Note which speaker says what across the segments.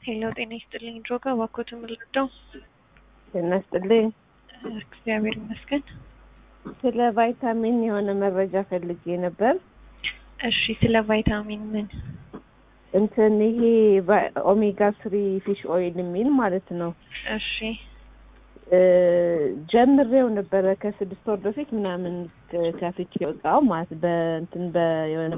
Speaker 1: ሄሎ ጤና ይስጥልኝ ድሮጋ እባክዎት የምልወደው
Speaker 2: ጤና ይስጥልኝ።
Speaker 1: እግዚአብሔር ይመስገን።
Speaker 2: ስለ ቫይታሚን የሆነ መረጃ ፈልጌ ነበር።
Speaker 1: እሺ ስለ ቫይታሚን ምን?
Speaker 2: እንትን ይሄ ቫ- ኦሜጋ ስሪ ፊሽ ኦይል የሚል ማለት ነው።
Speaker 1: እሺ
Speaker 2: እ ጀምሬው ነበረ ከስድስት ወር በፊት ምናምን ከ- ከፍቼ እቃው ማለት በእንትን በየሆነ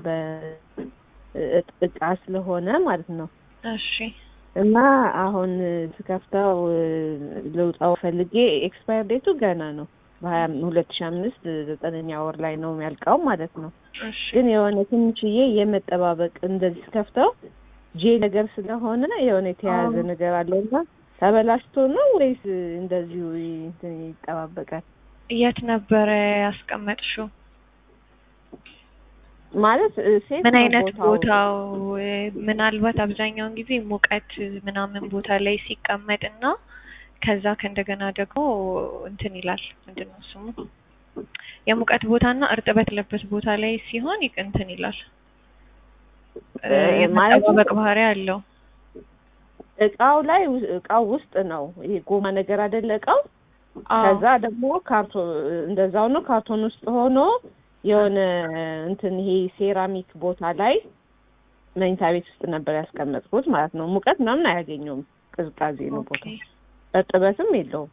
Speaker 2: በእቃ ስለሆነ ማለት ነው
Speaker 1: እሺ
Speaker 2: እና አሁን ስከፍተው እ ልውጣው ፈልጌ ኤክስፓየር ዴቱ ገና ነው በሀያ ሁለት ሺ አምስት ዘጠነኛ ወር ላይ ነው የሚያልቀው ማለት ነው።
Speaker 1: እሺ
Speaker 2: ግን የሆነ ትንሽዬ የመጠባበቅ እንደዚህ ስከፍተው ጄ ነገር ስለሆነ የሆነ የተያያዘ
Speaker 1: አዎ።
Speaker 2: ነገር አለውና ተበላሽቶ ነው ወይስ እንደዚሁ እንትን ይጠባበቃል?
Speaker 1: የት ነበረ ያስቀመጥሽው?
Speaker 2: ማለት እ ሴት
Speaker 1: ምን
Speaker 2: ነው
Speaker 1: አይነት
Speaker 2: ቦታው?
Speaker 1: ቦታው? እ ምናልባት አብዛኛውን ጊዜ ሙቀት ምናምን ቦታ ላይ ሲቀመጥ እና ከዛ ከእንደገና ደግሞ እንትን ይላል ምንድን ነው ስሙ የሙቀት ቦታና እርጥበት ያለበት ቦታ ላይ ሲሆን ይቅ- እንትን ይላል እ
Speaker 2: እ ማለት
Speaker 1: የመጠባበቅ ባህሪ አለው።
Speaker 2: እቃው ላይ ው- እቃው ውስጥ ነው ይሄ ጎማ ነገር አይደለ እቃው
Speaker 1: አዎ
Speaker 2: ከዛ ደግሞ ካርቶን እንደዛው ነው ካርቶን ውስጥ ሆኖ የሆነ እንትን ይሄ ሴራሚክ ቦታ ላይ መኝታ ቤት ውስጥ ነበር ያስቀመጥኩት ማለት ነው። ሙቀት ምናምን አያገኘውም፣ ቅዝቃዜ ነው
Speaker 1: ኦኬ።
Speaker 2: ቦታው፣ እርጥበትም የለውም።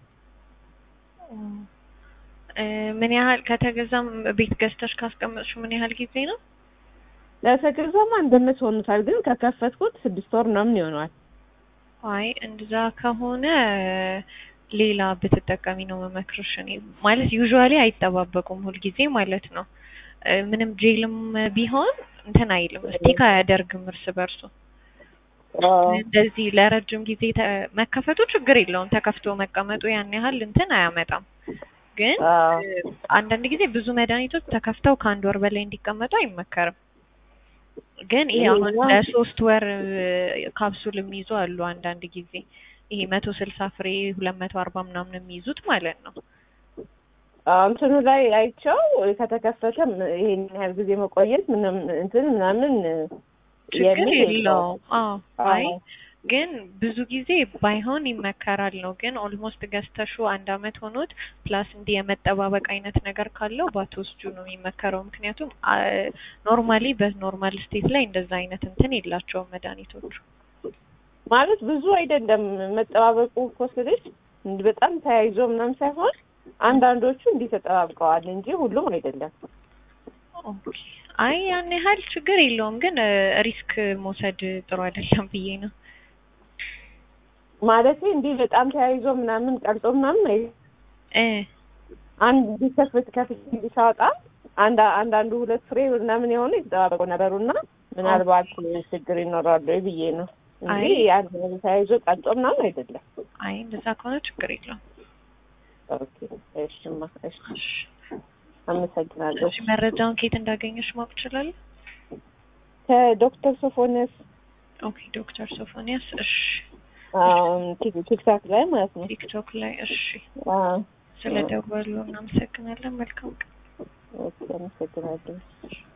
Speaker 1: እ ምን ያህል ከተገዛም ቤት ገዝተሽ ካስቀመጥሽው ምን ያህል ጊዜ ነው?
Speaker 2: ለተገዛማ እንደምት ሆኑታል፣ ግን ከከፈትኩት ስድስት ወር ምናምን ይሆነዋል።
Speaker 1: አይ እንደዛ ከሆነ ሌላ ብትጠቀሚ ነው መመክርሽ። እኔ ማለት ዩዥዋሊ አይጠባበቁም ሁልጊዜ ማለት ነው። እ ምንም ጄልም ቢሆን እንትን አይልም ስቲክ አያደርግም እርስ በርሱ። እንደዚህ ለረጅም ጊዜ ተ- መከፈቱ ችግር የለውም። ተከፍቶ መቀመጡ ያን ያህል እንትን አያመጣም። ግን
Speaker 2: አዎ።
Speaker 1: እ አንዳንድ ጊዜ ብዙ መድኃኒቶች ተከፍተው ከአንድ ወር በላይ እንዲቀመጡ አይመከርም። ግን ይሄ አሁን
Speaker 2: ይሄኛው-
Speaker 1: ለሶስት ወር እ ካፕሱል የሚይዙ አሉ አንዳንድ ጊዜ ይሄ መቶ ስልሳ ፍሬ ሁለት መቶ አርባ ምናምን የሚይዙት ማለት ነው።
Speaker 2: አዎ፣ እንትኑ ላይ አይቸው ከተከፈተም ይሄን ያህል ጊዜ መቆየት ምንም እንትን ምናምን
Speaker 1: ችግር
Speaker 2: የሚል
Speaker 1: የለውም። አዎ አይ
Speaker 2: አዎ።
Speaker 1: ግን ብዙ ጊዜ ባይሆን ይመከራል ነው። ግን ኦልሞስት ገዝተሹ አንድ አመት ሆኖት ፕላስ እንዲህ የመጠባበቅ አይነት ነገር ካለው ባትወስጁ ነው የሚመከረው። ምክንያቱም ኖርማሊ በኖርማል ስቴት ላይ እንደዛ አይነት እንትን የላቸውም መድኃኒቶቹ።
Speaker 2: ማለት ብዙ አይደለም መጠባበቁ እኮ ስልሽ እንዲህ በጣም ተያይዞ ምናምን ሳይሆን አንዳንዶቹ እንዲህ ተጠባብቀዋል እንጂ ሁሉም አይደለም።
Speaker 1: ኦኬ። አይ ያን ያህል ችግር የለውም። ግን ሪስክ መውሰድ ጥሩ አይደለም ብዬ ነው።
Speaker 2: ማለት እንዲህ በጣም ተያይዞ ምናምን ቀርጾ ምናምን አይ
Speaker 1: እ
Speaker 2: አንድ እንዲህ ከፍት ከፍት እንዲህ ሳወጣ አንድ አንዳንዱ ሁለት ፍሬ ምናምን የሆኑ የተጠባበቁ ነበሩና ምናልባት ችግር ይኖራሉ ወይ ብዬ ነው እንጂ
Speaker 1: አይ።
Speaker 2: አንድ ተያይዞ ቀርጾ ምናምን አይደለም።
Speaker 1: አይ እንደዛ ከሆነ ችግር የለውም።
Speaker 2: ኦኬ እሺማ እሺ
Speaker 1: እሺ።
Speaker 2: አመሰግናለሁ።
Speaker 1: እሺ መረጃውን ከየት እንዳገኘሽ ማወቅ እችላለሁ?
Speaker 2: ከዶክተር ሶፎንያስ
Speaker 1: ኦኬ ዶክተር ሶፎኒያስ። እሺ
Speaker 2: አም፣ ቲክ- ቲክታክ ላይ ማለት ነው።
Speaker 1: ቲክቶክ ላይ እሺ።
Speaker 2: አዎ
Speaker 1: ስለ ደወሉ እናመሰግናለን። መልካም ቀን።
Speaker 2: ኦኬ አመሰግናለሁ።